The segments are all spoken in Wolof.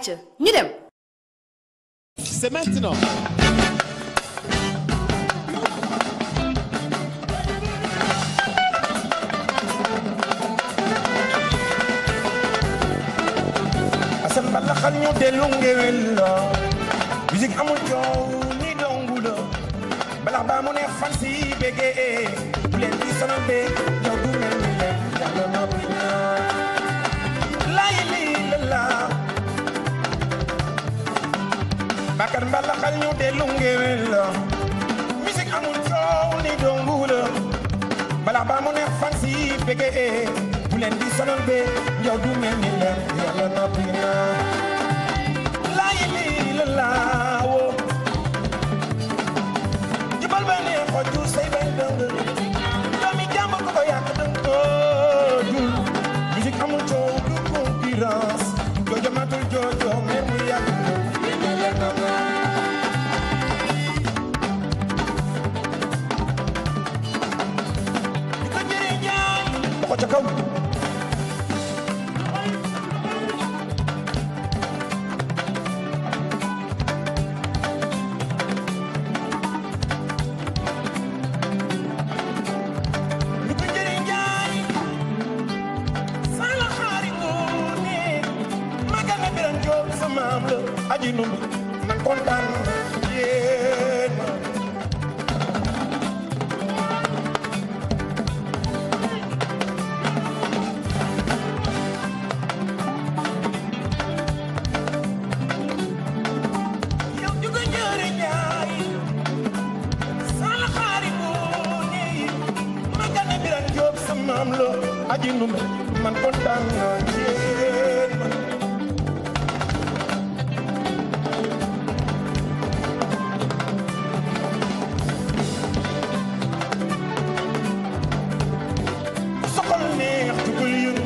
ayca ñu dem. C'est maintenant. asan balla xal ñu dellu ngewel la musique amul coow ni dongu la balax baa mu ne fan si bégee bu leen di sonal bee yow du mel ni leen yàlla noppi na laay lii la la bakar mballa xal ñu dellu ngewel la musique amul coow ni dongu la balax baa mu ne fan si bégee bu leen di sonal bee yow du mel ni leen yàlla noppi na laay lii la laa woo jubal ba ne xojju say bay dëng doomi jàmb ko ko yàq dëng jul musique amul coow du concurrence joojo matul joojo mer mu yàgg di ko jëriñ jaay ko ca kaw lu ko jëriñ jaay sala xaari ngoone magal na biran joob sa maam la aji numbi man kontaan yéen ma yow ju ko jëriñ jaay sala xaari ngoone magal na biran joob sa maam la aji numbi man kontaan yéen ma soxal neex jugul yëngu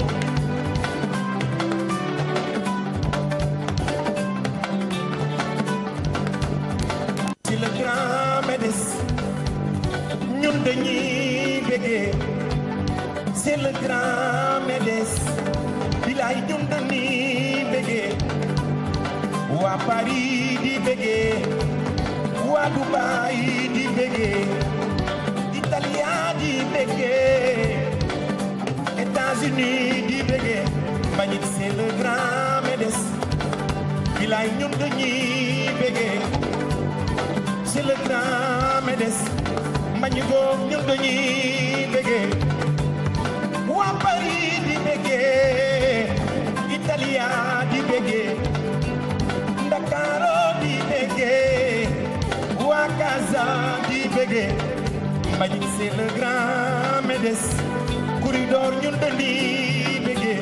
ci le grand médis ñun dañuy bégee c'est le grand médis bilaay ñun dañuy bégee waa Paris di bégee waa Dubaï di bégee Italia di bégee États-Unis di bégee Mbagnick c'est le grand médis bilaay ñun dañuy bégee c'est le grand médis Mbagnick goog ñun dañuy bégee waa Paris di bégee Italia di bégee Ndakaaru di bégee waa Casa di bégee Mbagnick c'est le grand médis corridor ñun dañuy bégee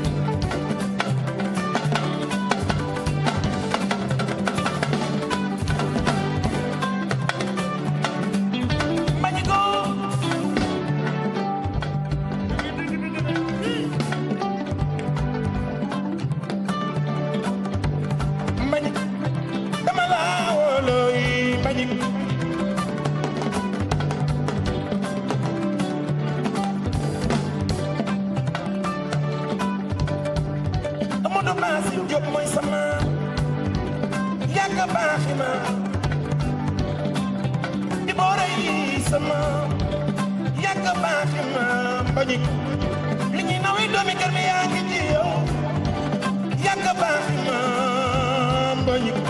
Mbagnick goog Mbagnick dama la wóolooy Mbagnick Amadou Bassim Diop mooy sama yàgg baaxi ma di boore yi sama yàgg baaxi ma Mbagnick li ñuy nawi doomi kër mi yaa ngi ci yow yàgg baaxi ma Mbagnick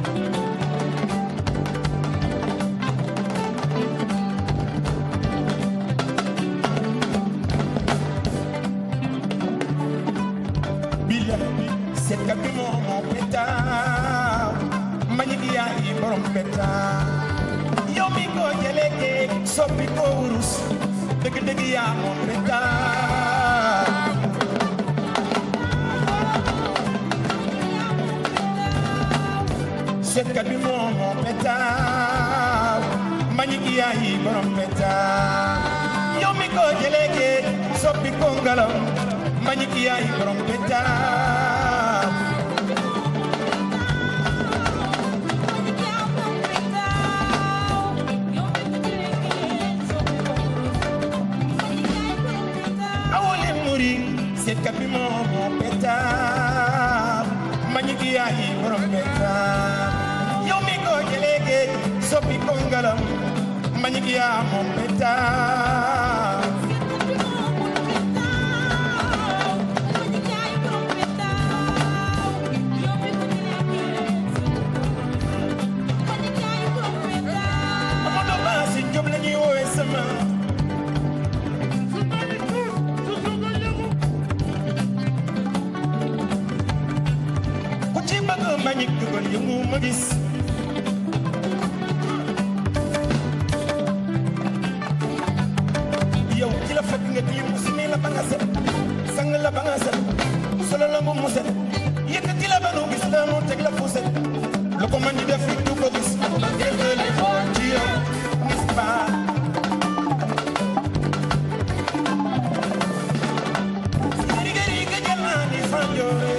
bila seetkat bi moo moo petaaw Mbagnick yaa yi borom petaaw yow mi ko jëlee géej soppi ko wurus dëgg-dëgg yaa moom petaaw seetkat bi moo moo petaaw Mbagnick yaa yi borom petaaw yow mi ko jëlee géej soppi ko ngelaw Mbagnick yaa yi borom petaaw awole muri seetkat bi moo moo petaaw Mbagnick yaay borom pentaam yow mi ko jëlee géej soppi ko ngalam mbañik yaa moom pentaam Amadou Ba si Jóob la ñuy woowee sama ku ci bëgg mbañik dugal yëngu ma gis yow ci la fekk nga tilim si nii la ba nga set sang la ba nga set solo la mu mu set yëkkati la ba nu gis la mu teg la fu set lu ko mën di def it du ko gis ba ngeen xool ci yow gis baa riga riga jël naa ni fanjoore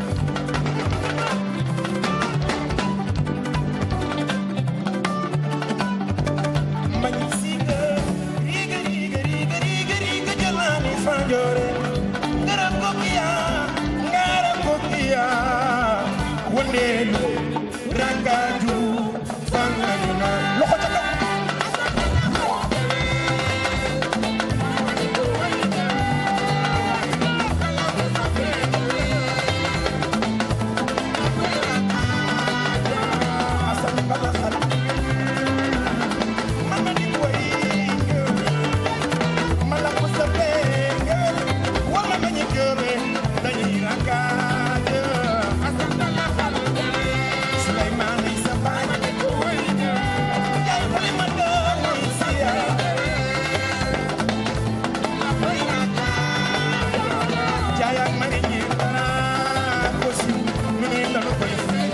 mbañ siiga riga riga riga riga riga jël naa ni fanjoore ngara kokiya ngara kokiya wondeelu rangaju fanganu na loxo ca kaw Asan bala xal mama di way mala ko sa benge wala ma ñi gëre dañuy rakaaj Asan bala xal Suleymaan ay sa baay yaay xale ma doon siya jaay ak ma ngi ñi dara ko si mu ne la koy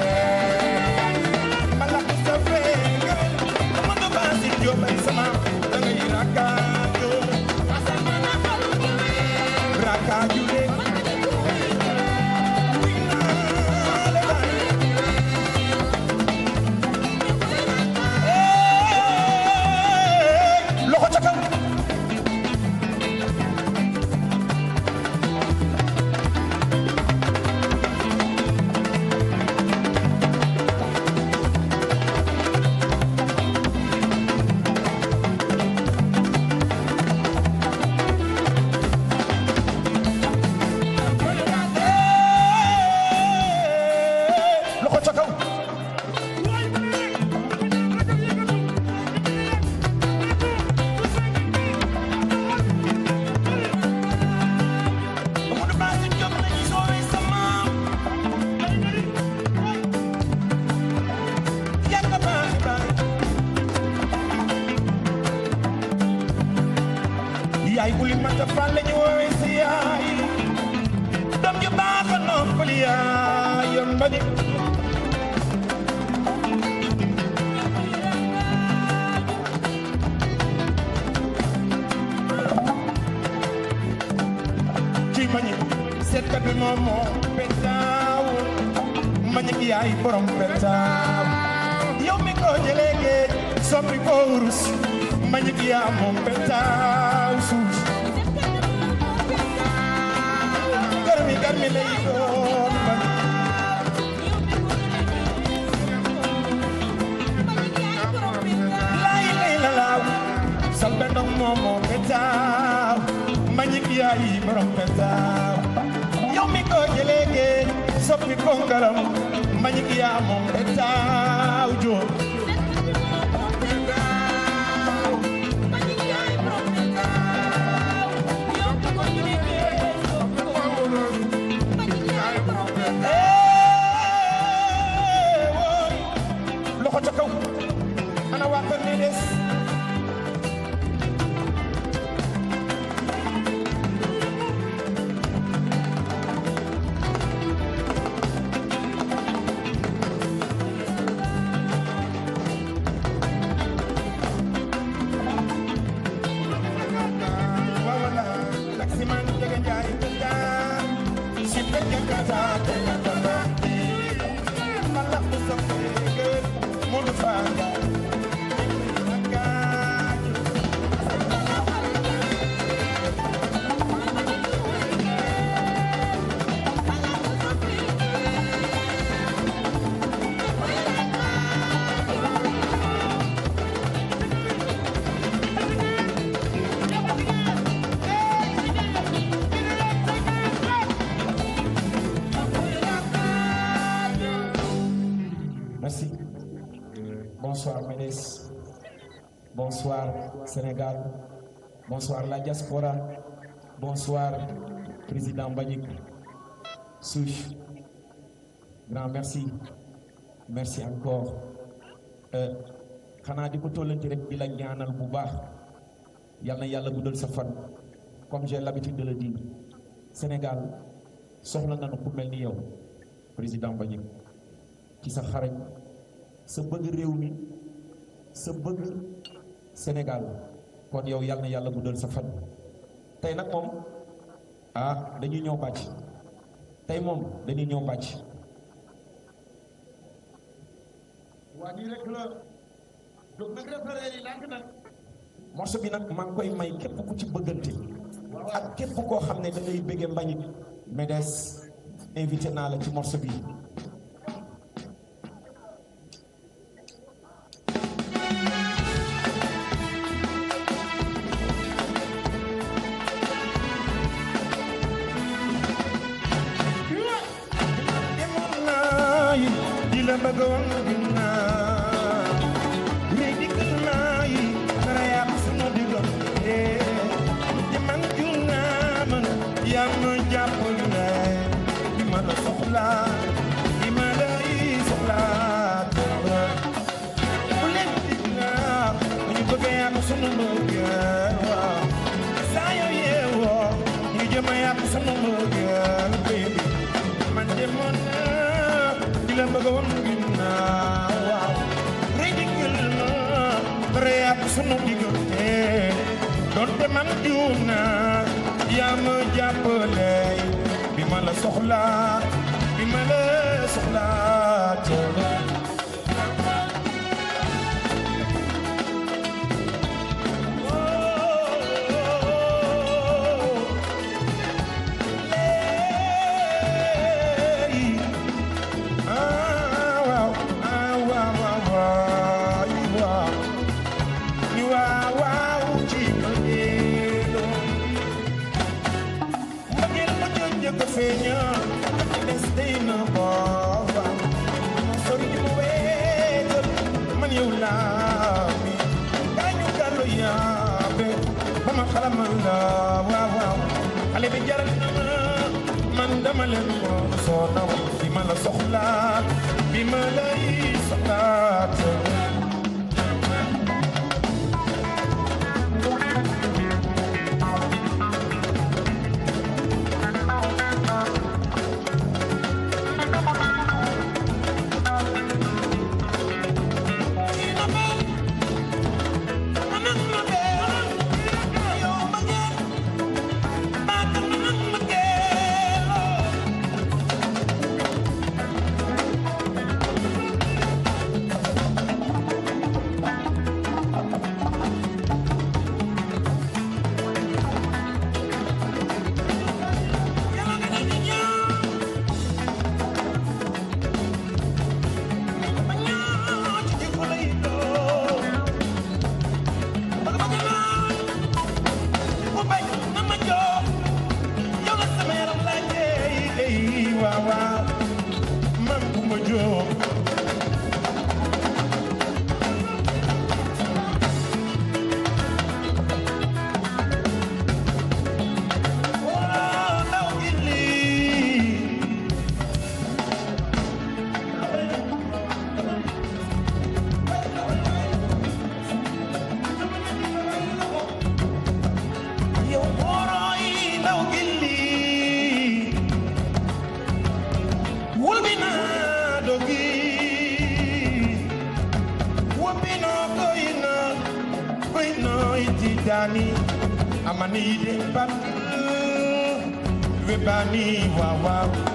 Malak sa benge Amadou Ba si Jóob ay sama da ngay rakaaju rakaaju de Wuy naa la baay. Eh, loxo ca kaw Eh, loxo ca kaw Amadou Ba si Jóob la ñuy soowee sama yàgg baay baay yaay uli mata fan la ñu woowee si yaay doom ju baax a noppali yaay yoon ba di ci mañi seetkat bi moom moo petaaw mañi ki yaay borom petaaw yow mi ko jëlee géej soppi ko wurus mañi ki yaa moom petaaw suus garmi garmi lay doon man lay lay la laaw sal bendong moom moo petaaw mañi ki yaay borom petaaw yow mi ko jëlee géej soppi ko ngaram mañi ki yaa moom petaaw joo Eh, wooy loxo ca kaw ana waa kër ni des bonsoir Sénégal bonsoir la diaspora bonsoir président Mbagnick Souche grand merci merci encore xanaa di ko tollanti rek di la ñaanal bu baax yal na yàlla guddal sa fan comme j'ai l'habitude de le dire Sénégal soxla nañu ku mel ni yow président Mbagnick ci sa xarañ sa bëgg réew mi sa bëgg Sénégal kon yow yal na yàlla guddal sa fan tey nag moom ah dañuy ñëw bàcc tey moom dañuy ñëw bàcc waa nii rek la jóg nag référé yi lànk nag morceau bi nag maa ngi koy may képp ku ci bëggante ak képp koo xam ne da ngay bëggee Mbagnick Médès invité naa la ci morceau bi demoon naa yi di la bëgg woon ginnaaw mais dikkal naa yi dara yàq sunu diggante di man jum naa man yaa ma jàpp ne di ma la soxlaa di ma lay soxlaa dara bu leen dig naa bu ñu bëgg yàq sunu mbëggeel waaw saa yoo yeewoo ñu jëm a yàq sunu mbëggeel baby man demoon naa di la bëgg woon ginnaaw waaw ridicule ma dara yàq sunu diggante doonte man juum naa yaa ma jàppale bi ma la soxlaa bi ma la soxlaa teew xale bi jaral na ma man dama leen ko soo naw bi ma la soxlaa bi ma lay soxlaat dani amani de bat we bani wa wa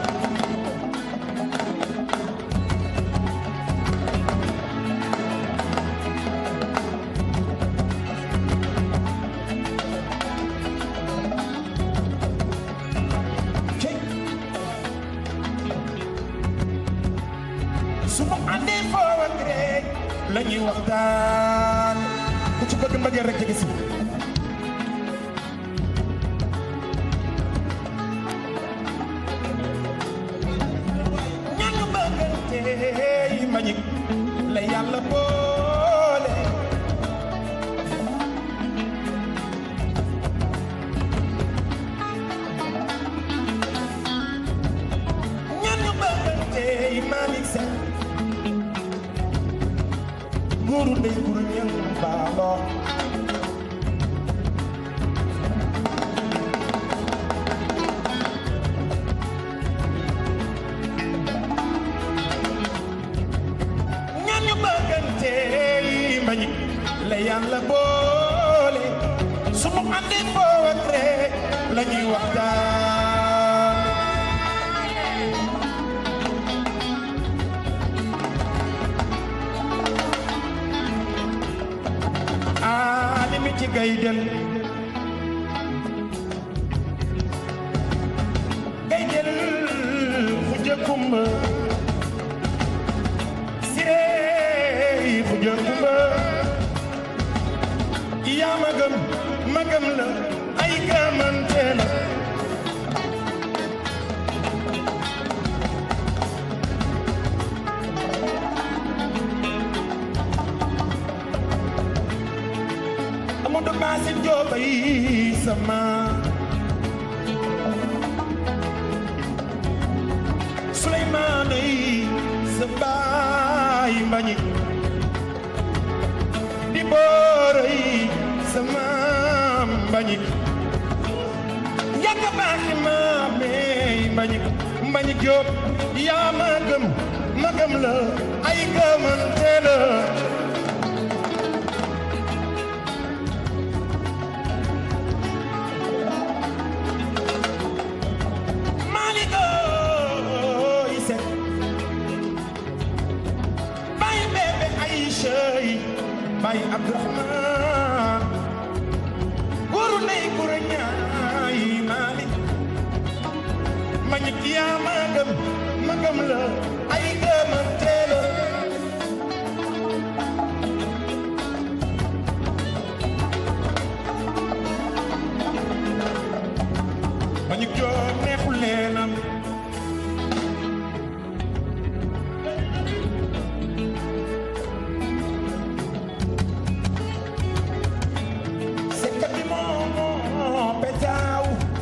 suma ande fo ak rek lañuy waxtaan ku ci bëgg mbëggeel rek jege si ñaanu bëggante yi Mbagnick la yàlla boole set góoru ndey guru ñan baaloo ñaan ñu bëggante yi mbañi la yàlla boole sunu àndee boo ak rek la ñuy waxtaan aa li mi ci gay del gay del fu jëkkumba siree fu jëkkumba yaa ma gëm ma gëm la ay gëmante la Amadou Bassine Diop ay sama Souleymane ay sa baay mbañi di boor ay sa maam mbañi yàgg baaxi maamey mbañi mbañi Diop yaa ma gëm ma gëm la ay gëmante la Maliko Isek Baye bébé Aïcha yi Baye Abdourahman Guru ndey guru ñaay Malik Mañik yaa ma gëm ma gëm la ay gëmante la Mañik joo neexul leenam Sekkat bi moo moo petaaw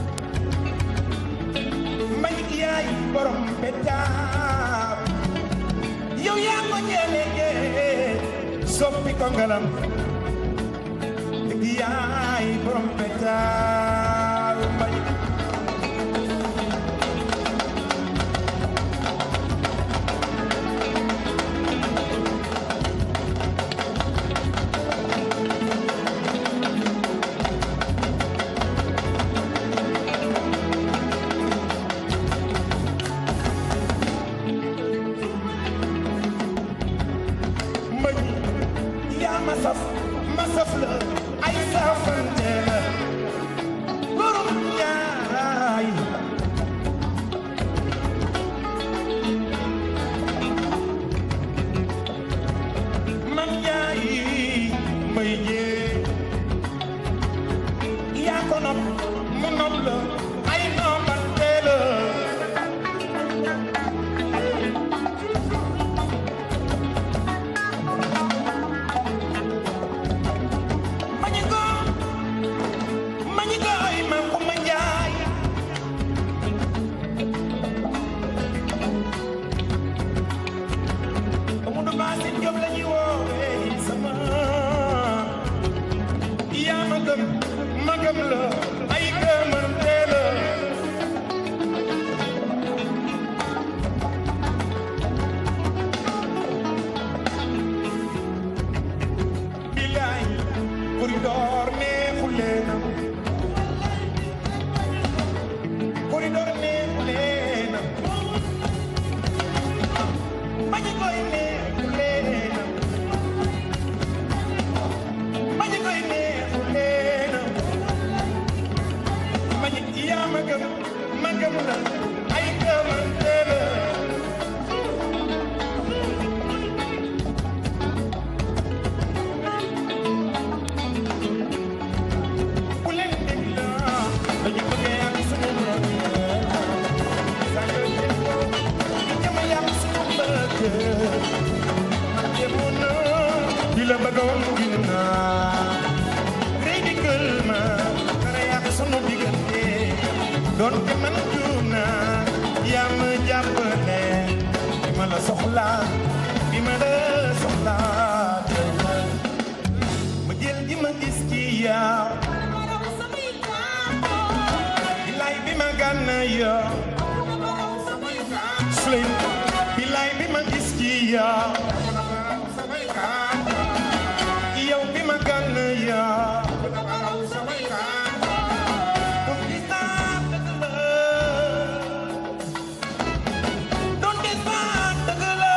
Mañik yaay borom petaaw yow yaa ko jëlee soppi ko ngalam dëgg yaay borom petaaw Mañik mbañ yaa ma saf ma saf la ay safante la borom ñaay man ñaay mbay jee yaa ko nopp mu nopp la ay noppante la Mañiko Mañiko ay man ko ma njaay Amadou Bassine Diop la ñuy woowee sama yaa ma gëm ma gëm la ay gëmante la bilaay corridor neexu leenam corridor neexu leenam bañu koy neexu leenam bañu koy neexu leenam bañu yaa ma gëm ma gëm la ay gëmante la bu leen dégg dañu bëgg yàq suñu mbëgg sànq déggoo jëm yàq suñu mbëgg man demoon na di la bëgg a woon ginnaaw rëy dikkal ma dara yàq suñu diggante doon te man juum naa yaa ma jàppale ma la soxla soxlaa bi ma la soxlaa ma jël gi ma gis ci yow bilaay bi ma gànna yow Slim bilaay bi ma gis ci yow yow bi ma gànna yow Don't be sad, dëgg la. Don't be sad, dëgg la.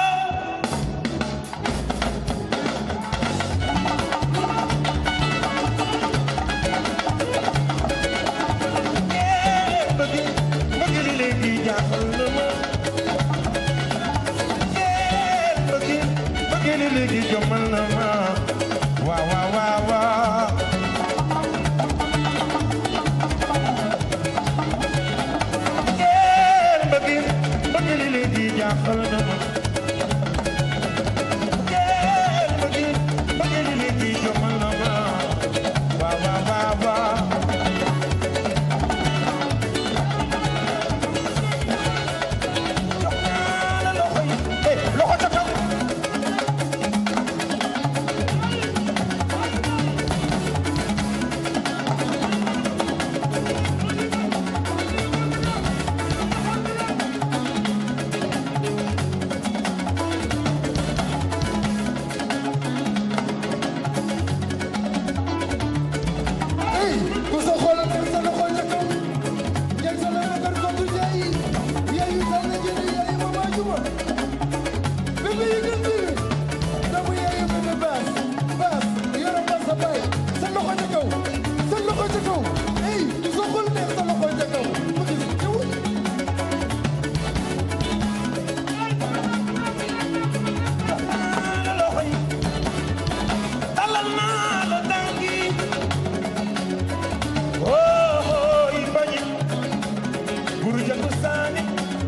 Yeah, bëgg bëgg li léegi jaaxal na ma. Yeah, bëgg bëgg li léegi jommal na ma. Waaw, waaw, waaw, waaw. Yeah, bëgg bëgg li léegi jaaxal na ma. Yeah, bëgg bëgg li léegi jommal na ma. Waaw, waaw, waaw, waaw. Hey, loxo ca kaw. Hey, ku sa xol ak sa loxo ca kaw. Njëg sa loxo kër ko du jaay. Yaayu dal na jënd yaayu mama juma. Bébé yi gën bi. Doomu yaayu bébé baas. Baas, yoro baas sa baay. Sa loxo ca kaw. Sa loxo ca kaw. Hey, ku sa xol neex sa loxo ca kaw. Ma gis ñëwul. la loxo yi talal naa la tànki oh oh yi bañi buru jantu saani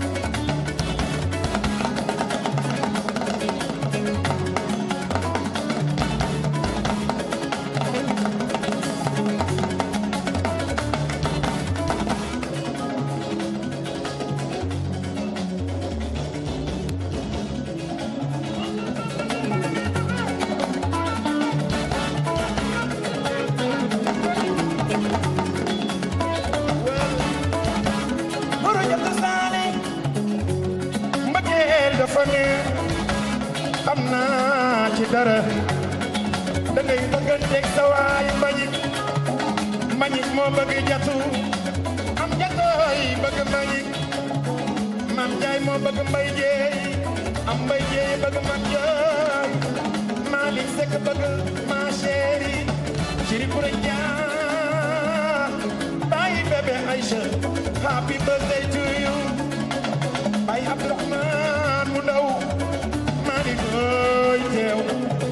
buru jantu saani mbëggeel dafa neex xam naa ci dara da ngay bëgganteeg sa waay mbañik mbañik moo bëgg jatu am jatooy bëgg mbañik maam jaay moo bëgg mbay jeey am mbay jeey bëgg mam jooy Malick Seck bëgg ma chéri chéri Koura Ndiaye bàyyi bébé Aïcha happy birthday to you bàyyi Abdourahmane mu ndaw Malick ooy teew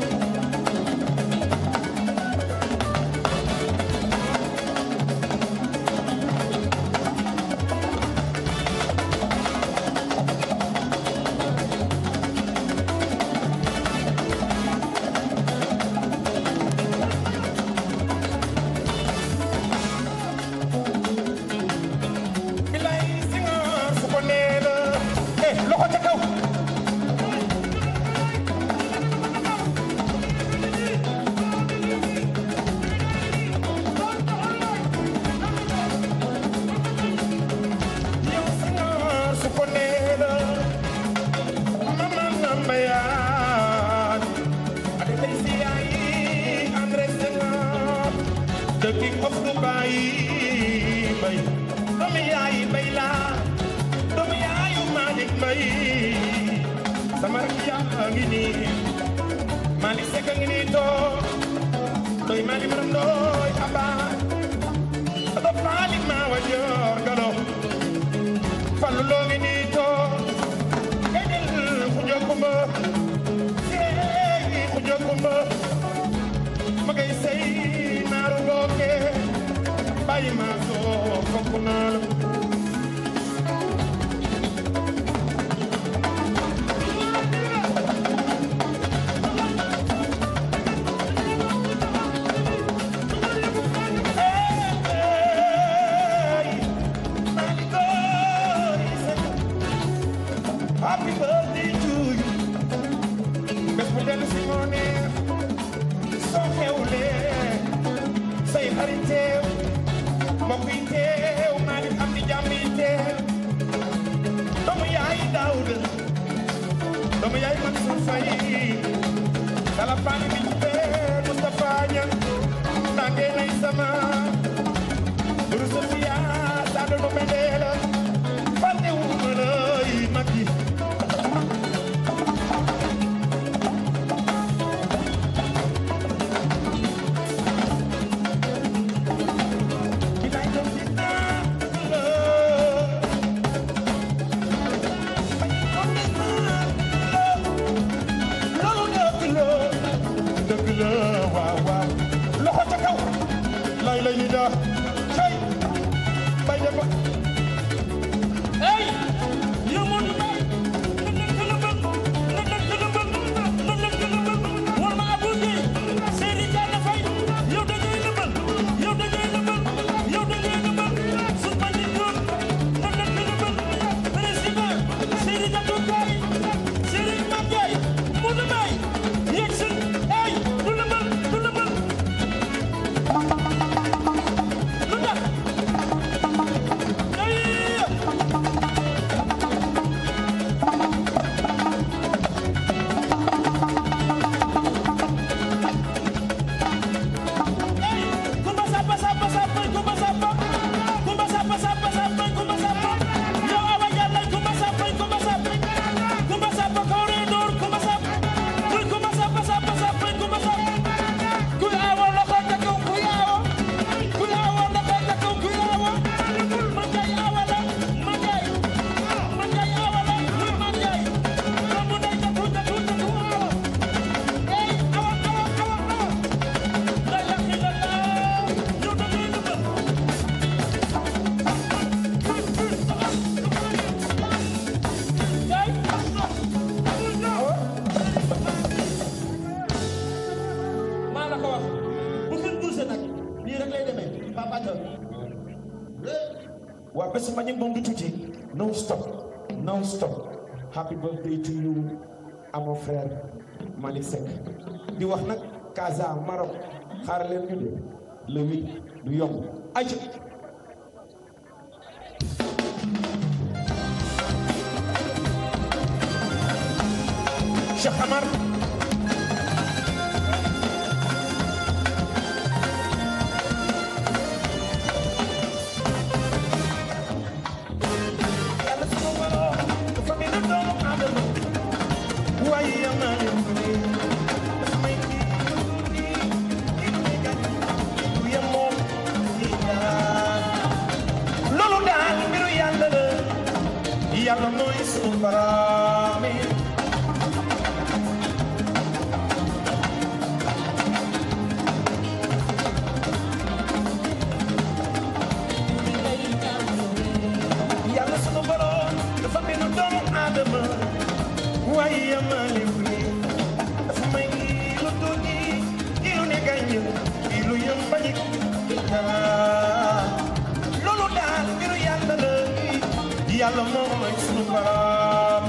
bilay si nga fu ko nee la eh loxo ca kaw yow si nga fu ko nee la mama namba yaa ak tey si yaay André Senghor the king of Dubai bay doomu yaayi bay laa doomu yaayu Malick Mbay sama rakk yaa ngi nii Malick Seck a ngi nii toog doy Malick Maram doy Aba Aba Malick maa wa joor galo Fallu loo ngi nii toog Edel xujo kumba Seey xujo kumba ma ngay sey naaru looke bàyyi ma soo fokk naa la Hey, Malick Boy, Happy birthday to you. mbokk yi teew maa ngi am di jàmm yi teew doomu yaay Daawuda doomu yaay Mansour Faye kala paani bi pee Moustapha Niang nange nay sama buru Sofia saa doon ma la fàtte wu ma la yi mag yi Bilaay doon di naan la bañ doon di naan la loolu dëgg la dëgg la waaw waaw loxo ca kaw lay lay ni daa cay bay dem ba Hey, yow Modou Mbaye na leen gën a bëgg na leen gën a bëgg na leen gën a bëgg war ma Abou Guèye Seydi Diagne Faye yow da ngay nëbal yow da ngay nëbal yow da ngay nëbal su ma nit doon na leen gën a bëgg président Seydi Diagne Faye Seydi Mame Ndiaye Modou Mbaye yegg si hey du nëbal du nëbal lu tax ay Kumba sapa sapa sapa kumba sapa kumba sapa sapa sapa kumba sapa yow awa yàlla kumba sapa kumba sapa kumba sapa corridor kumba sapa kuy kumba sapa sapa sapa kumba sapa kuy awa loxo ca kaw kuy awa kuy awa loxo ca kaw kuy awa man kay awa la man kay man kay awa la kuy man kay doomu ndey ca tuut ca tuut ca tuut awa ey awa awa awa awa la ilaha illallah yow da ngay nëbbal yaay maa la ko wax bu kenn bougé nag nii rek lay demee Papa Thion waa bés ma ñu moom du tuuti non stop non stop happy birthday to you à mon frère Malick Seck di wax nag Casa Maroc xaar leen ñu de le huit du yomb ayca Cheikh Amar yàlla sunu borom dafa bind doomu aadama waaye yam naa leen ko nii dafa may kii kii kii du may gàñ du yem moom kii daal loolu daal mbiru yàlla la yàlla mooy sunu borom yi yàlla sunu borom dafa bind doomu aadama waaye yamale wu ni dafa may kii lu tuuti kii lu ne gàññ kii lu yëm bañi loolu daal mbiru yàlla la yàlla moom mooy sunu borom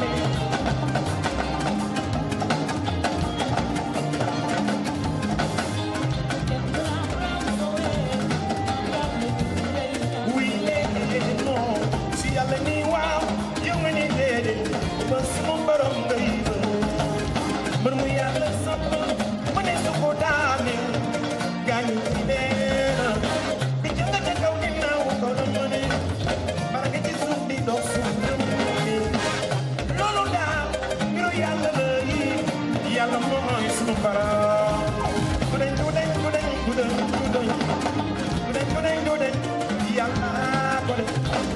wuy déedéet non si yàlla ni waaw yow nga ni déedéet ba sunu borom ngay mbër mu yàlla sapp ma ne su ko daane gaañu ci neena di jënd ca kaw ginnaaw ko la ma ne bara nga ci suuf di dox suuf dem loolu daal mbiru yàlla la yi yàlla mooy sunu borom du dañ du dañ du dañ du dañ du dañ du dañ du dañ du dañ yàlla ko def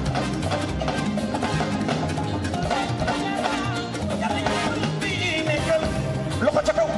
yàlla yàlla bi nekkal loxo ca kaw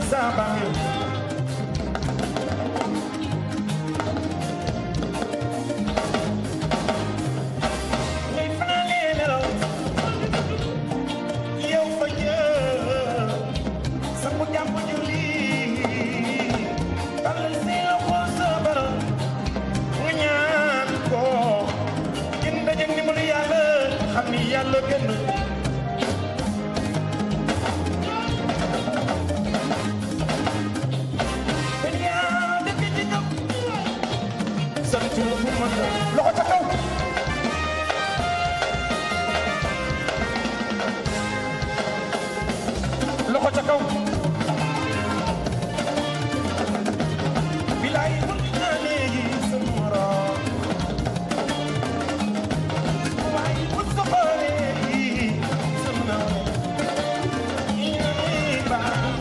sa bàmmeel ngay fanaanee nelaw yow fa jëm sangu jàpp julli tàllal say loxo sa borom nga ñaan ko gën daje ndimbalu yàlla xam ni yàlla gën te yaa dëkk ci kaw sant fu mën loxo ca kaw loxo ca kaw bilaay bu naa léegi sa morom waaye bu ko xoolee sa morom yi baax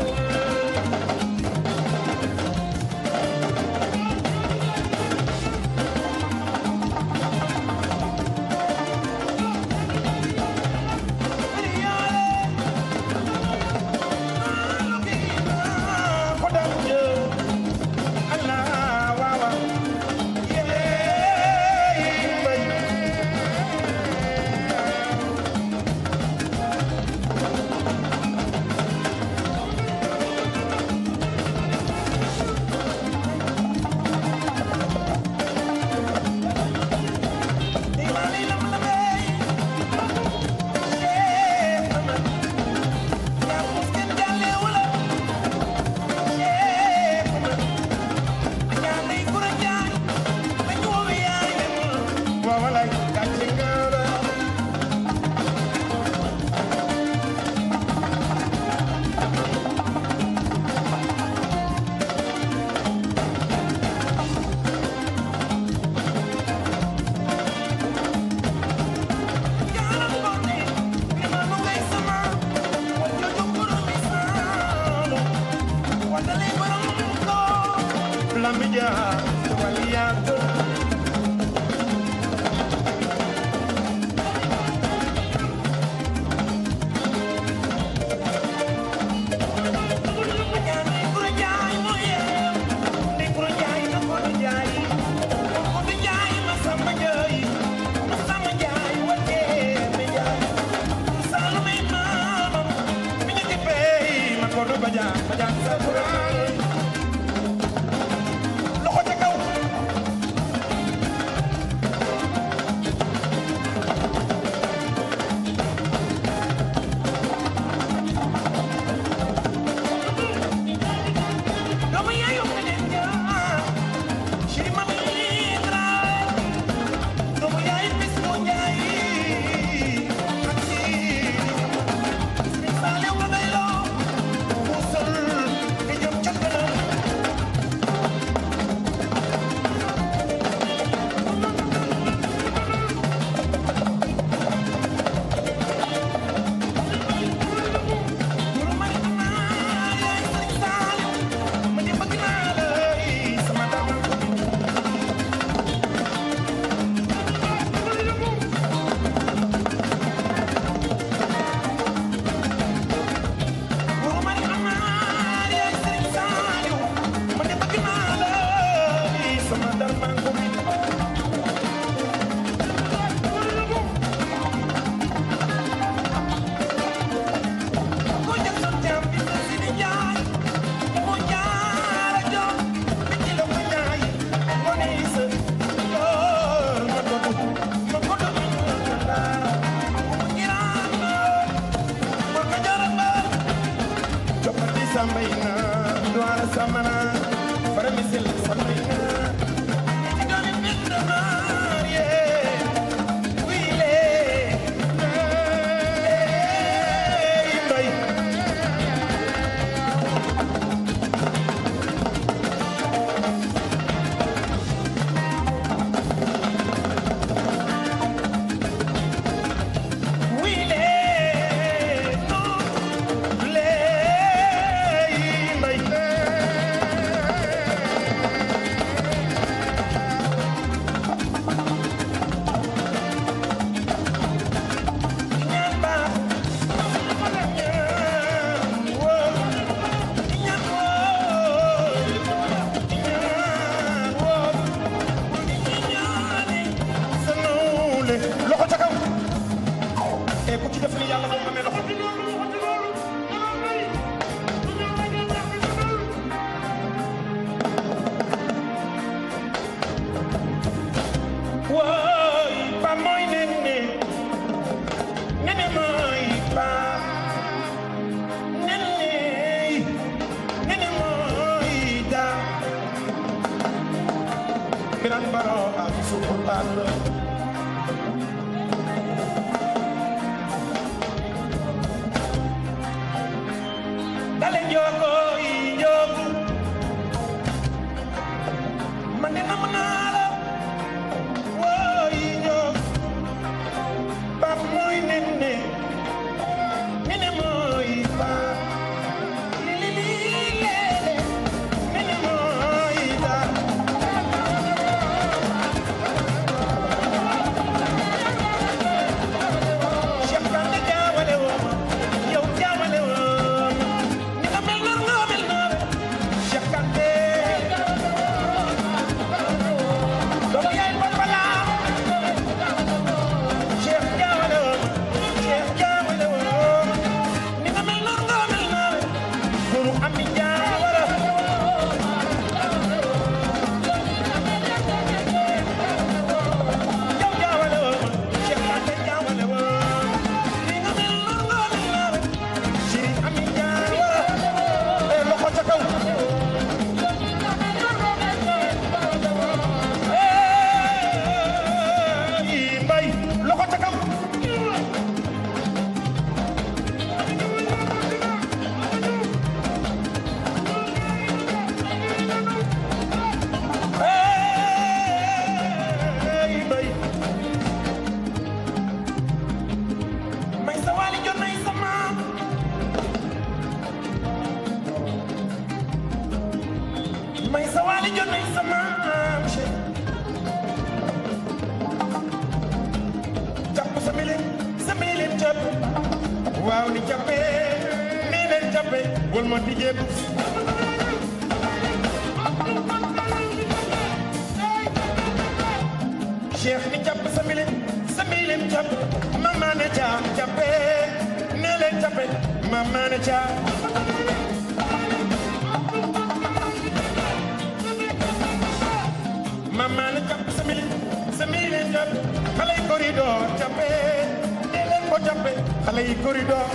ak suufu baal la dale njooko yi njooku man de nam naa la woo yi njooku bam mooy nenne nene mooy baa li li li leele nene mooy daa Cheikh Kande jaawale woo yow jaawale woo ni nga mel noonu nga mel noonu Cheikh Kande doomu yaay bon balaa Cheikh jaawale woo Cheikh jaawale woo ni nga mel noonu nga mel noonu guru ami jaawara yow jaawale woo Cheikh Kande jaawale woo ni nga mel noonu nga mel noonu Chérif ami jaawara eh loxo ca kaw eh mbay loxo ca kaw eh mbay may sa waali jot nay sa maam may sa waali jot nay sa maam Cheikh jàpp sa milin sa milin jàpp waaw ni jàppee nii leen jàppee wal ma di jéegu Cheikh ni jàpp sa milin sa milin jàpp mama ne caam jàppee nii leen jàppee mama ne caam mama ne jàpp sa milin sa milin jàpp xale yi corridor jàppee nii leen ko jàppee xale yi corridor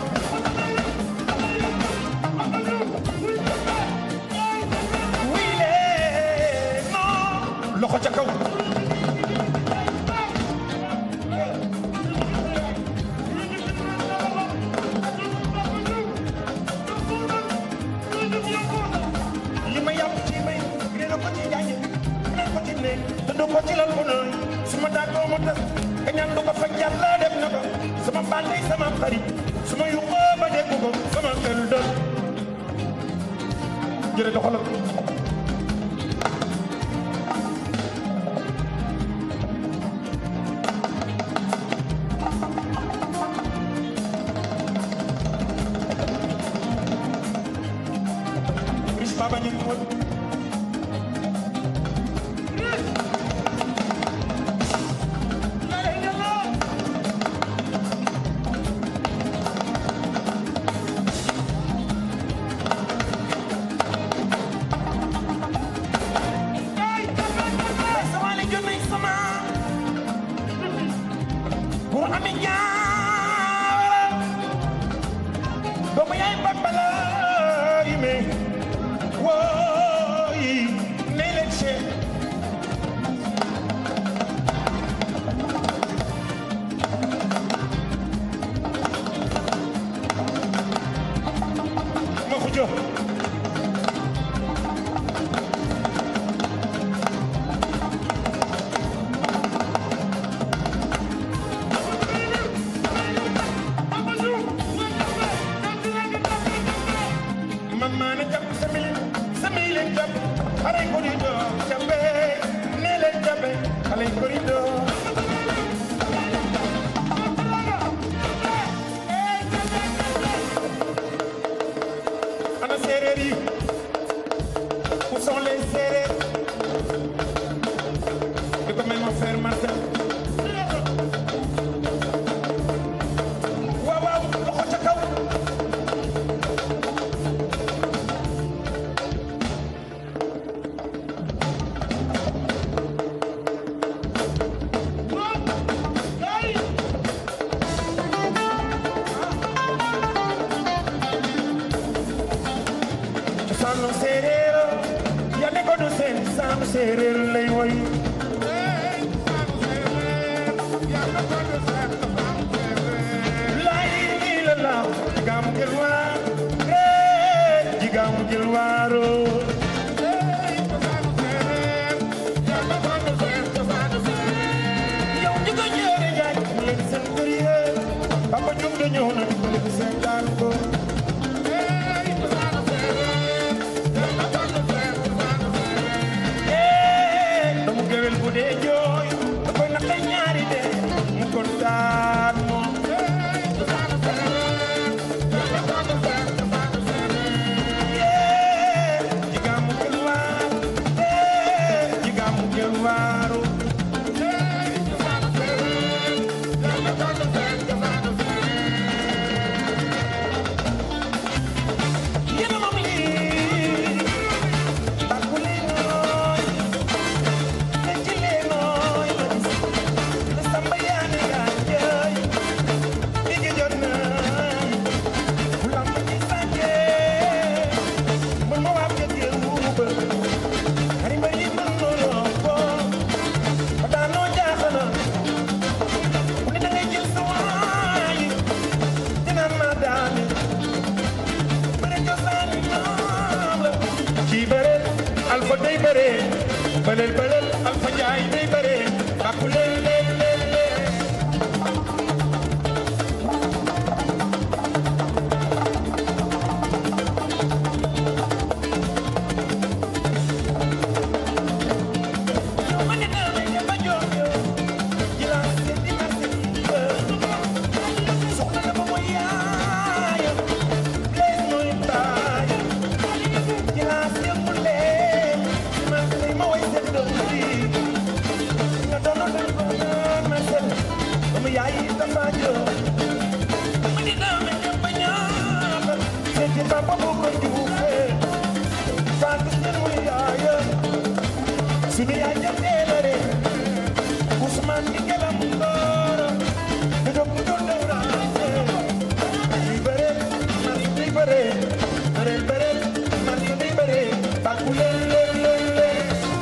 wile non loxo ca kaw li ma yàpp ci may réer ko ci jaañe réer ko ci ne te du ko ci lal ko nooy su ma daagoo mu tas ka ñaan du ko faj yàlla def na ko sama bànnay sama xarit su ma yuqoo ba dégg ko sama xel dal jërë doxalal Riche Baba ñu ngi woon may sama li jot nay sama pour ami ñaawara doomu yaay bambala yi me wooyi nay leen Cheikh ma xujo man maa ne jàpp sa milin sa milin jàpp xale yi corridor jàppe nee leen jàppe xale yi corridor ana séeréer yi où sont les séeréer di ko mel ma frère Martin waaw waaw loxo ca kaw cosaanu séeréer ya ne ko du seen saam séeréer lay woy Papa Diop de ñëw na dimbali ko seetaan ko Eh, doomu géwél bu dee jooy da koy naqay ñaari de mu kontaan moom Eh, jigaamu gën waaru Eh, jigaamu gën waaru yéen a moom lii bàkku leen nooy fecc leen nooy ma gis te samba yaa ne yaa jëy digg jot na bu lamb ci sànjee mën ma waab jëg yëngu ba xari ma yi mën noonu ko ba daanoo jaaxana mu ne da ngay jël sa waay dinaan ma daane bëre cosaani maam la kii bëre alfa day bëre bëlel bëlel alfa njaay day bëre bàkku leen leen leen leen ma ne naa may dem ba jox yow jilaas seen di merci soxna dama mooy yaayam leen mooy baayam jilaas yëngu leen ma lay ma way seen doom bi nga doon doon ko naan ma seen dama yaay dafa jox ma ne naa may dem ba ñaata seen ci papa bu ko juufee Fatou seen mooy yaayam sunu yaay jëndee la de Ousmane di gelam ngooro di doog mu doon dewraate di bëre man di bëre bëre bëre man di bëre bàkku leen leen leen leen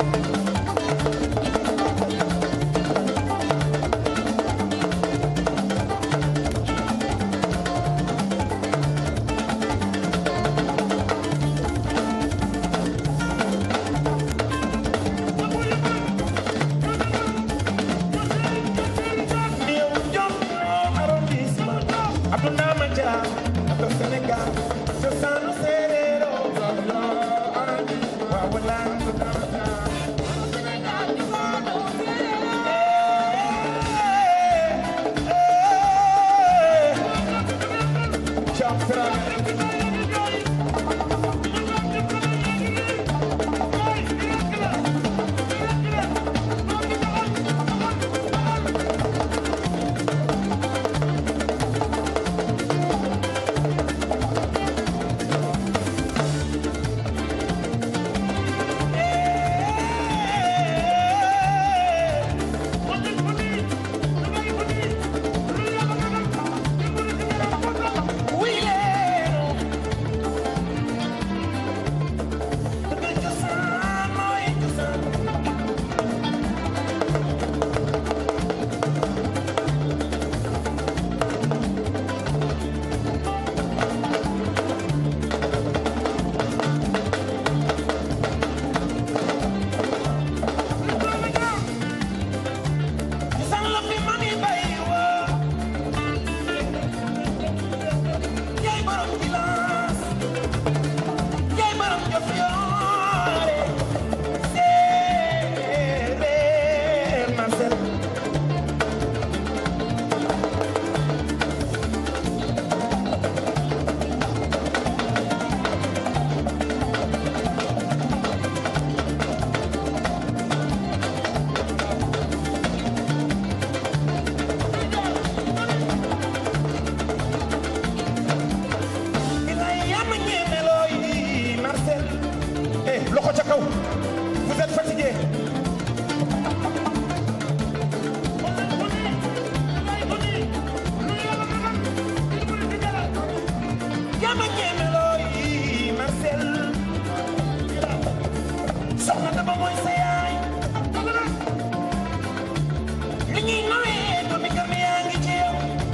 Néew jom noo arrondissement Abdou Ndama Dia Abdou Sénégal cosaanu séeréero waaw walaay Abdou Ndama Dia Ciao, Fraga. Oui, leero. Dëgg cosaan mooy cosaan. Cosaan la fi mami bay woo. yaay borom gilaas yaay borom jof yoore séeréer Marcel Bilaay yaa ma ñeeme looy Marcel eh loxo ca kaw vous êtes fatigué yaa ma ñeeme looy Marcel soxna dama mooy sa yaay li ñuy nawee doomi kër mi yaa ngi ci yow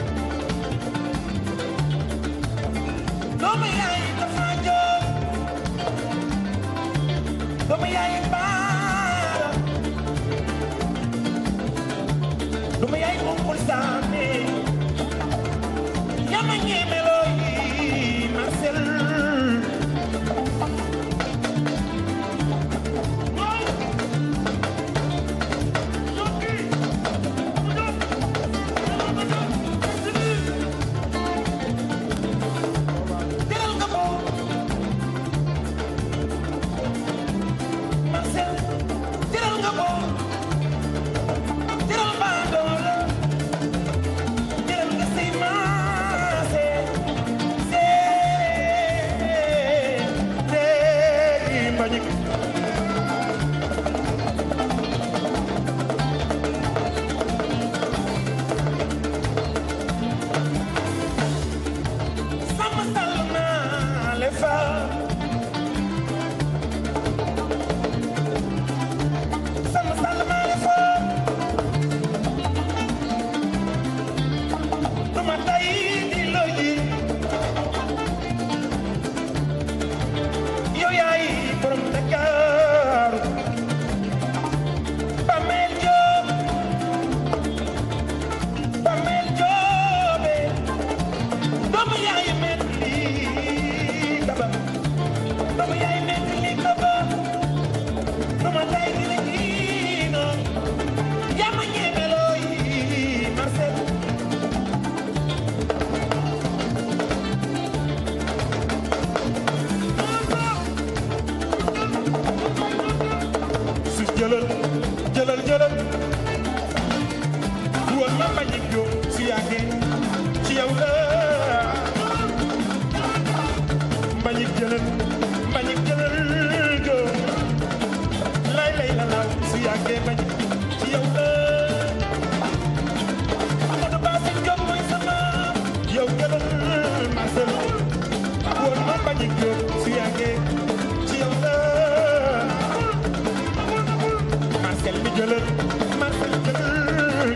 doomu yaay dafa jóg doomu yaay baara doomu yaay moom saame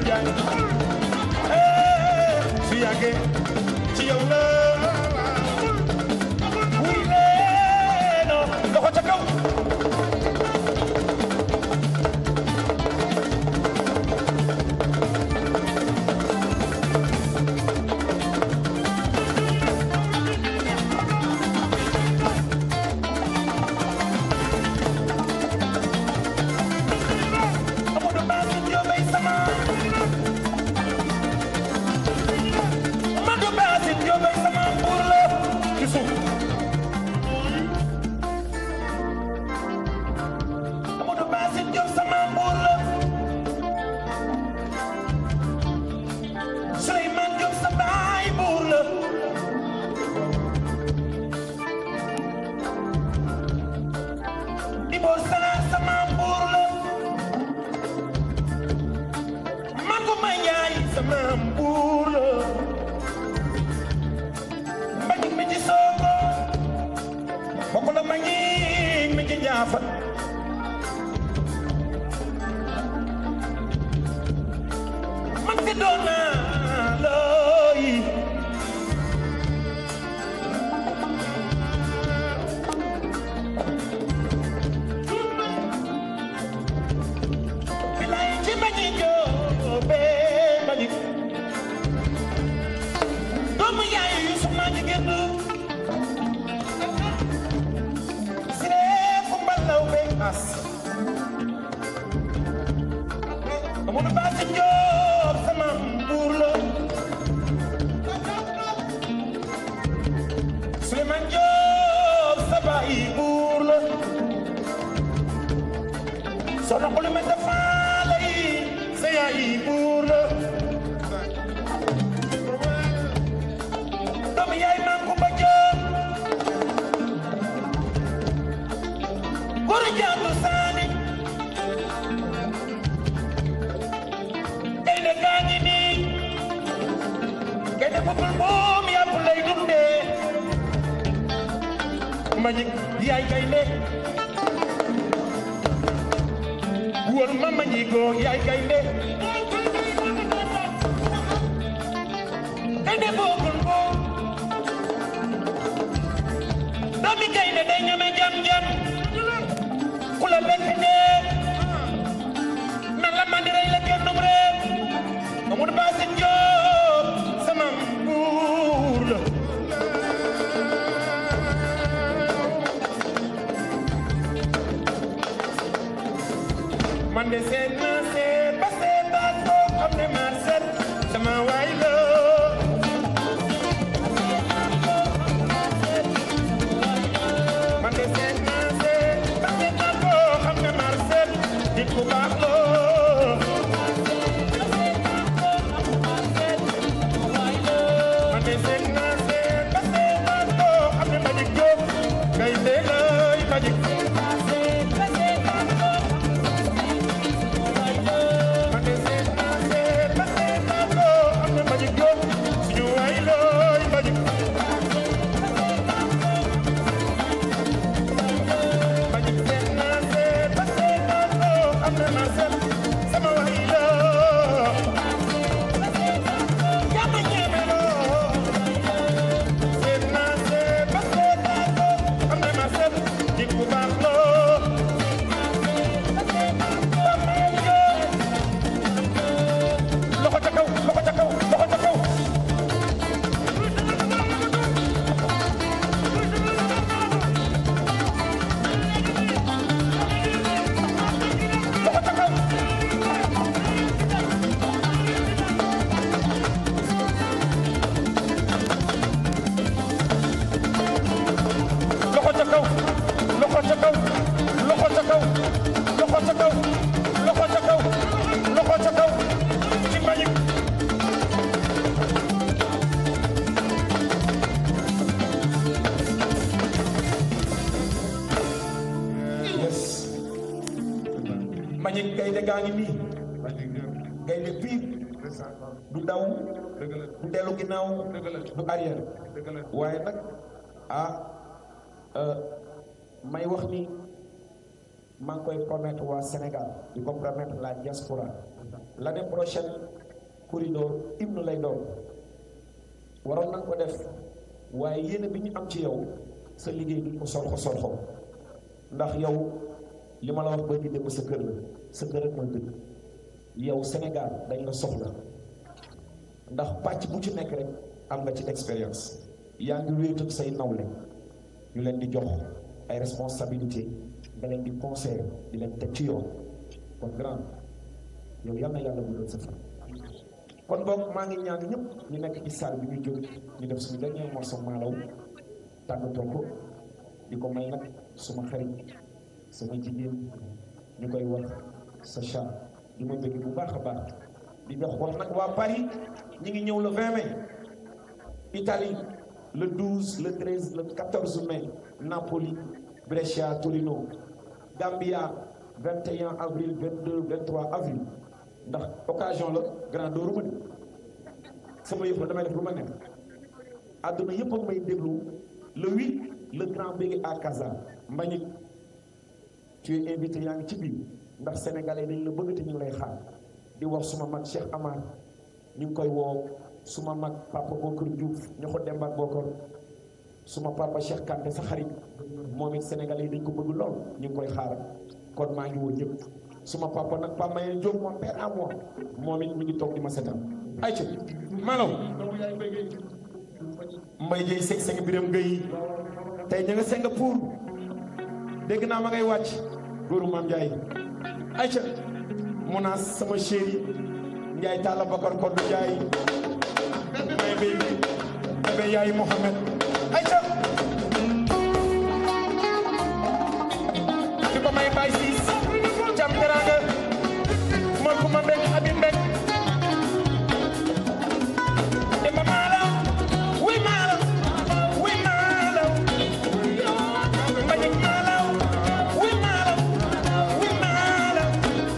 jaay eh su yàggee ci yow la wuy leeno loxo ca kaw Amadou Ba si Ndiobé sama Amadou Ba si Ndiobé sama buur la ci suuf Amadou Ba si Ndiobé sama buur la Souleymane Diop sa baay buur la Ibor Sala sama buur la Maguma yaay sama mbuur la mbañik mi ci soogo bokk la mbañik mi ci njaafa man si doon naa looyi Bilay ci mbañik joobe mbañik doomu yaayu Yusuf maa jigéen du siree fu mbalaw be as Amadou Ba si Joob sama mbuur la Souleymane Joob sa baay buur la soxna xulu ma dafaale yi sa yaay buur la doomu yaay maam Kumba Joob góor jaatu saani gaynde gaa ngi nii gaynde boppul moom yàpp lay dundee Mbagnick yaay gaynde wóor ma Mbagnick yaay gaynde gaynde boppul moom doomi gaynde day ñeme jam jam ku la lekk dee nan la mandi rey la gennum réew Amadou Ba si Joob sama mbuur la man de seet naa seet ba seetaat ko xam ne maa seet sama waay la man de seet naa seet ba seetaat ko xam ne maa seet nit ku baax la man de seet naa seet ba seetaat ko xam ne Mbagnick Diop gaynde lay Mbagnick man de seet naa seet ba seetaat ko xam ne Mbagnick Diop suñu waay lay Mbagnick Mbagnick seet naa seet ba seetaat ko xam ne maa seet sama waay la yaa ma ñeme loo seet naa seet ba seetaat ko xam ne maa seet nit ku baax loo loxo ca kaw loxo ca kaw loxo ca kaw loxo ca kaw loxo ca kaw loxo ca kaw loxo ca kaw loxo ca kaw loxo ca kaw loxo ca kaw ci Mbagnick yes Mbagnick gaynde gaa ngi nii gaynde piir du daw du dellu ginnaaw du arrière waaye nag ah euh, may wax ni maa ngi koy promettre waa Sénégal di ko promettre la diaspora l'année prochaine corridor hymne lay doon waroon nañ ko def waaye yéene bi ñu am ci yow sa liggéey duñ ko sorxo sorxo ndax yow li ma la wax ba ñu dem sa kër la sa kër rek mooy dëgg yow Sénégal dañ la soxla ndax pàcc bu ci nekk rek am nga ci expérience yaa ngi wéet ak say nawle ñu leen di jox ay responsabilité nga leen di conseil di leen teg ci yoon kon grand yow yal na yàlla bu doon sa fan kon boog maa ngi ñaan ñëpp ñu nekk ci salle bi ñu jóg ñu def suñu dernier morceau maalaw tàggatoo ko di ko may nag suma xarit sama jigéen ñu koy wax sa chat di ma bëgg bu baax a baax di jox wax nag waa Paris ñi ngi ñëw le 20 mai Italie le 12 le 13 le 14 mai Napoli Brescia Torino Gambia 21 avril 22 23 avril ndax occasion la grand dooru ma ni sama yëpp la damay def lu ma nekk àdduna yëpp ak may déglu le 8 le grand bége à Casa Mbagnick tu es invité yaa ngi ci biir ndax sénégalais dañ la bëgg te ñu lay xaar di wax suma mag Cheikh Amar ñu ngi koy woo suma mag papa Bokar Diouf ñu ko dem ak Bokar suma papa Cheikh Kanté sa xarit moom it sénégalais yi dañ ko bëgg lool ñu ngi koy xaar kon maa ngi woo ñëpp suma papa nag Pape Mayel Diop mon père à moi moom it mi ngi toog di ma seetaan ayca malaw mbay jëy seg seng biram gëy tey ña nga Singapour dégg naa ma ngay wàcc góoru maam Ndiaye ayca munaas sama chéri Ndiaye Talla Bakar Kodou Ndiaye may baby bébé yaay Mohamed ayca di ko may bay siis jam teranga man ku ma mbég abi mbég dema maalaw wi maalaw wi maalaw mbañik maalaw wi maalaw wi maalaw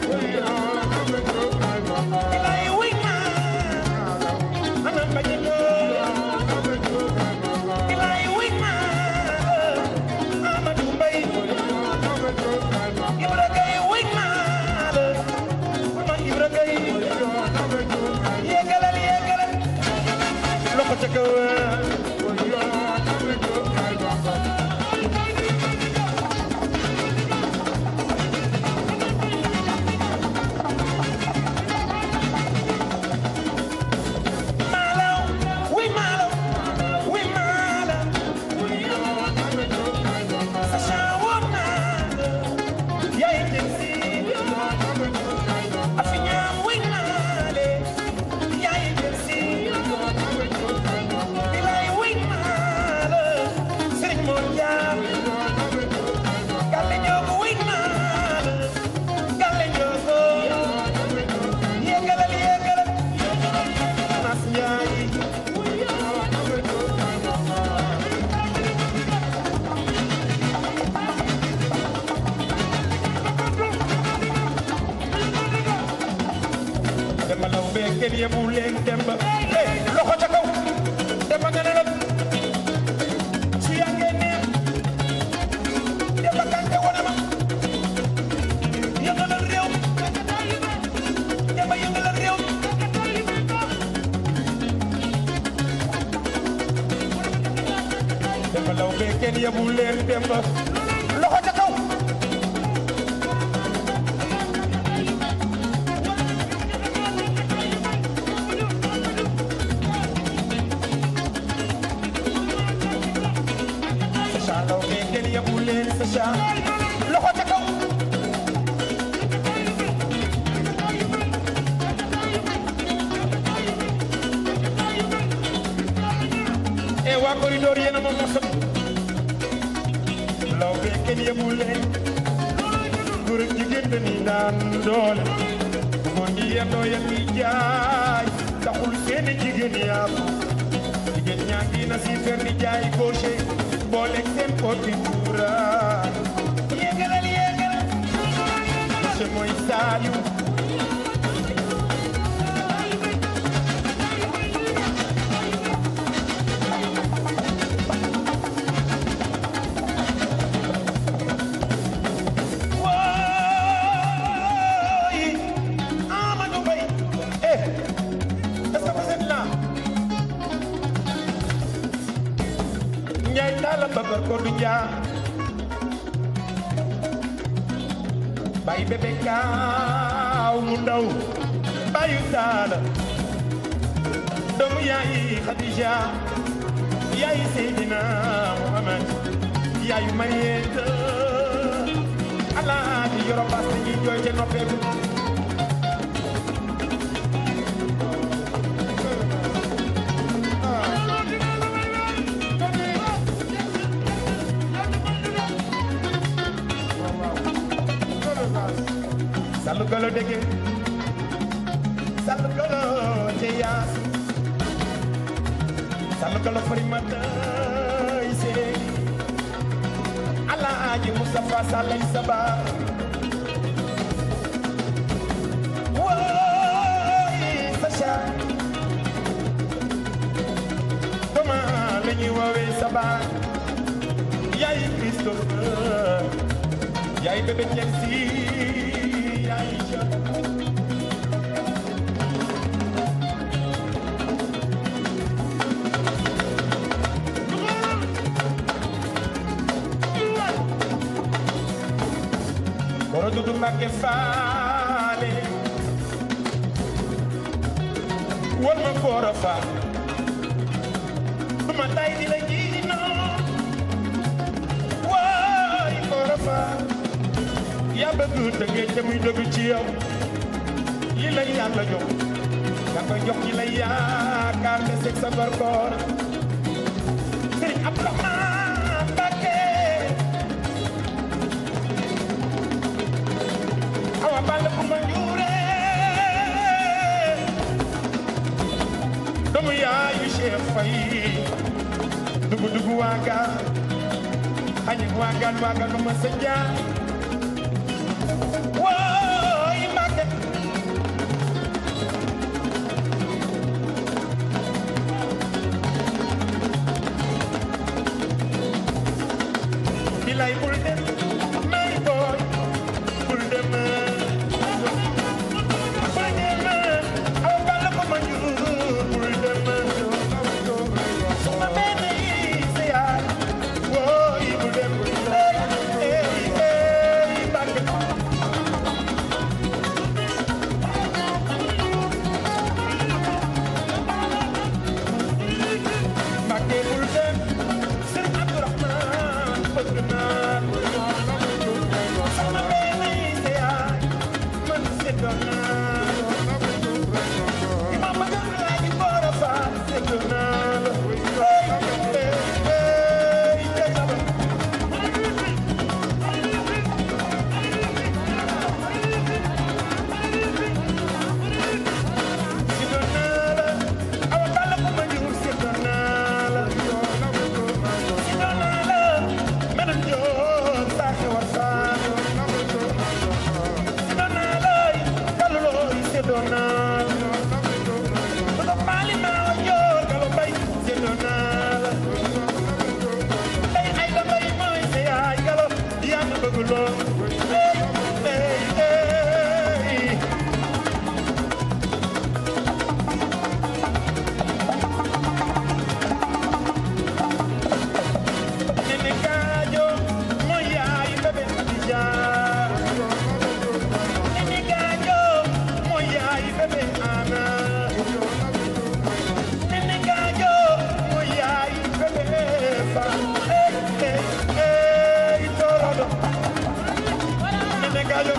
ilay wi maalaw ana mbañik ilay wi maalaw Amadou Mbaye Ibra Gaye wi maalaw ma Ibra Gaye yéegalal yéegalal loxo ca kaw maalaw wi maalaw wi maalaw sa woon naa yaay jël si afi ñaam wi naale yaay jël si bilay wi naale sëriñ Mor Jaam galle njoogu wi naale galle njoogu yéegalal yéegalal Nas Njaay Demba law bee kenn yebu leen Demba eh loxo ca kaw Demba nga ne la su yàggee neex Demba kante wane ma yëngalal réew mi Demba yëngalal réew mi Demba law bee kenn yebu leen Demba loxo ca kaw Sacha law bee kenn yebu leen Sacha loxo ca kaw e waa corridor yéen a ma mosal law bee kenn yebu leen góor ak jigéen dañuy naan doole bu góor ñi yendoo yen mi jaay taxul seeni jigéen yaafu jigéen ñaa ngi na si fer di jaay gauche booleeg seen poti tuura yéegalal yéegalal monsieur mooy Saliou wooy Amadou Mbaye Njaay daala bëgër ko du njaa bay bébé kaaw mu ndaw bayu daala doomu yaayi Khadija yaayi Seydina Muhammad yaayu Marieta alaaji yoro bas ñi jooy ca noppeeku Sallu golo dege Sallu golo te yaas Sallu golo farimata ise Alaaji Mustafa Salay Saba Woy Sacha Doma la ñuy woowee Saba Yaay Christopher Yaay bébé Chelsea yaay Jean Koro Dudu Mbàkke faale won ma kooro faal du ma tay di la jiinoo waay kooro faal yaa bëgg dëggee te muy dëgg ci yow li la yàlla jox nga koy jox ci la yaakaar te seg sa gorgoor Sëriñ Abdourahmane Mbàkke awa balla bu ma njuure doomu yaayu Cheikh Faye dugu dugu waaga xañi waagaan waagaan ma sa jaar Woy Mbàkke bilay bul dem may boy bul dem bul dem aw balla ko ma njur bul dem sama benn yi sa yaay woy bul dem ey ey ey Mbàkke Mbàkke bul dem Sëriñ Abdourahmane bëgg naa sama benn yi sa yaay man seddoon naa ma bëgg laa di boora faa seddoon naa la ey ey ey ey sama seddoon naa la awa balla ko ma njur seddoon naa la seddoon naa la menam joor saa xewar saa seddoon naa la kalu looy seddoon naa la Oto maali maa joor galo bay seddoon naa la ay ay la bay mooy sa yaay galo yaa ma bëgg lool ey ey ey Nene Gajo mooy yaay bébé Khadija Nene Gajo mooy yaay bébé Ana Nene Gajo mooy yaay bébé Fa ey ey ey torodo Nene Gajo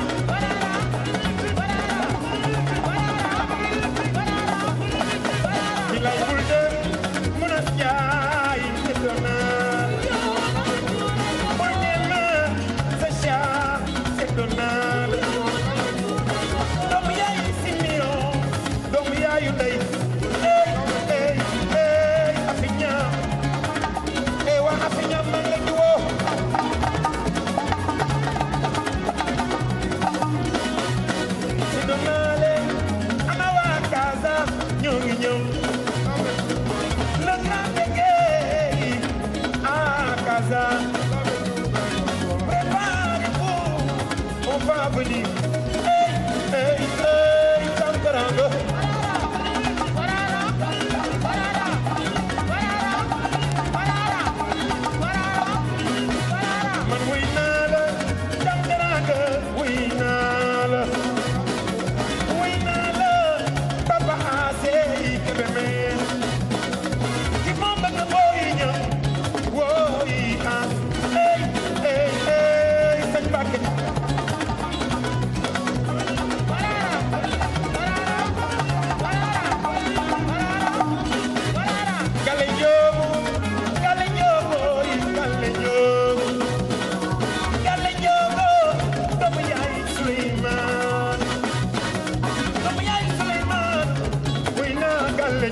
bilay bul dem mun a jaay seddoonaa bul dem sa caa seddoonaa doomu yaay Simeon doomu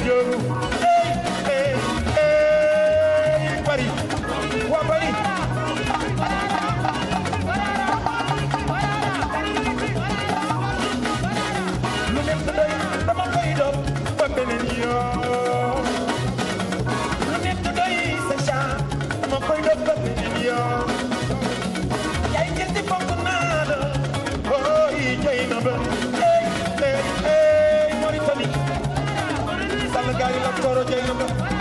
Njóogu ey ey ey bari waa bari lu nekk doy dama koy doon ba beneen yoon lu nekk doy sa caa dama koy doon ba beneen yoon yaay ngeen di fonk naa la ooy jëy na ba ey ey ey Mauritanie sàll gaay la koro jëy na ba